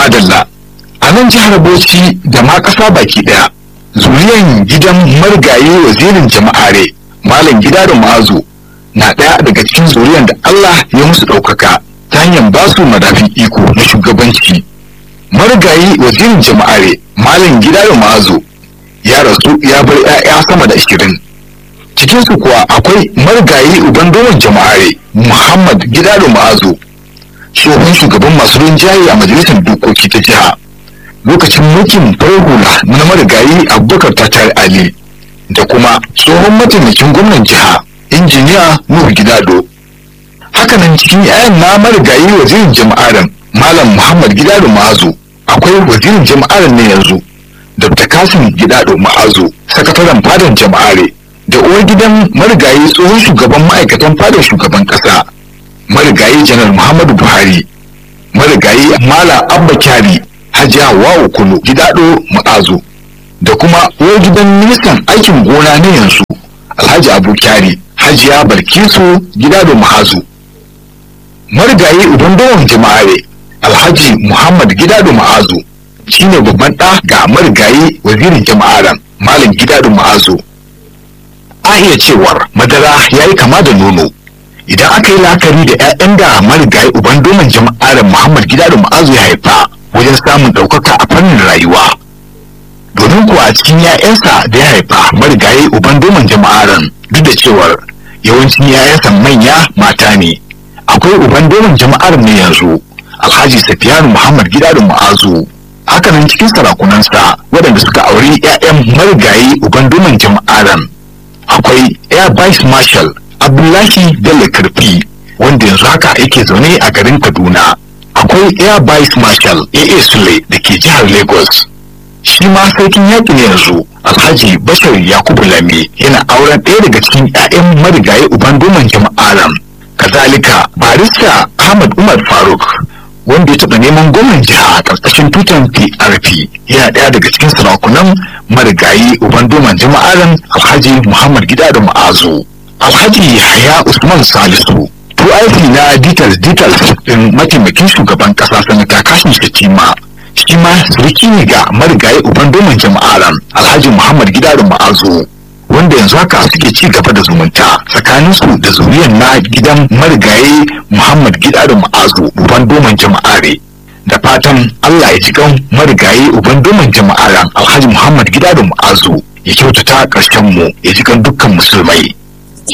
madalla a nan jihar bauchi da ma ƙasa baki ɗaya zuriyan gidan marigayi wazirin jama'are malam gida da ma'azu na ɗaya daga cikin zuriyan da allah ya musu ɗaukaka ta hanyar ba su madafin iko na shugabanci marigayi wazirin jama'are malam gida da ma'azu ya rasu ya bar 'ya'ya sama da ashirin cikinsu kuwa akwai marigayi uban domin jama'are muhammad gida da ma'azu tsohon shugaban masu rinjaye a majalisar dokoki ta jiha lokacin mulkin farar hula na marigayi abubakar tatar ali da kuma tsohon mataimakin gwamnan jiha injiniya nuhu gidado hakanan cikin 'ya'yan na marigayi wazirin jama'aran malam muhammad gidado ma'azu akwai wazirin jama'aran ne yanzu dr kasim gidado ma'azu sakataren fadan jama'are da uwar gidan marigayi tsohon shugaban ma'aikatan fadar shugaban kasa marigayi janar muhammadu buhari marigayi mala abba kyari hajiya wawo kulu gidado ma'azu da kuma uwar gidan ministan aikin gona na yanzu alhaji abu kyari hajiya balkisu gidado ma'azu marigayi uban dawon jama'are alhaji muhammad gidado ma'azu shine babban ɗa ga marigayi wazirin jama'aran malam gidado ma'azu a iya cewar madara ya yi kama da nono idan aka yi la'akari da 'ya'yan da marigayi uban doman jama'ar muhammad gida da ma'azu ya haifa wajen samun ɗaukaka a fannin rayuwa domin kuwa a cikin 'ya'yansa da ya haifa marigayi uban doman jama'aran duk da cewar yawancin 'ya'yansa manya mata ne akwai uban doman jama'ar ne yanzu alhaji safiyanu muhammad gida da ma'azu hakanan cikin sarakunansa waɗanda suka auri 'ya'yan marigayi uban doman jama'aran akwai air vice marshal abdullahi bello karfi wanda yanzu haka yake zaune a garin kaduna akwai air vice marshal aa sule da ke jihar lagos shi ma sarkin yaƙi ne yanzu alhaji bashar yakubu lami yana auren ɗaya daga cikin 'ya'yan marigayi uban doman jama'aran kazalika barista ahmad umar faruk wanda ya taɓa neman gwamnan jiha a ƙarƙashin tutan PRP yana ɗaya daga cikin sarakunan marigayi uban doman jama'aran alhaji Muhammad Gida da Ma'azu. Alhaji Yahaya Usman Salisu aiki na details details ɗin mataimakin shugaban ƙasa sanata Kashim Shatima shi ma suriki ne ga marigayi uban doman jama'aran alhaji Muhammad Gida da Ma'azu. wanda yanzu haka suke ci gaba da zumunta tsakaninsu da zuriyar na gidan marigayi Muhammad Gida da Ma'azu uban doman jama'are da fatan Allah ya ji kan marigayi uban doman jama'aran Alhaji Muhammad Gida da Ma'azu ya kyautata ƙarshen mu ya ji kan dukkan musulmai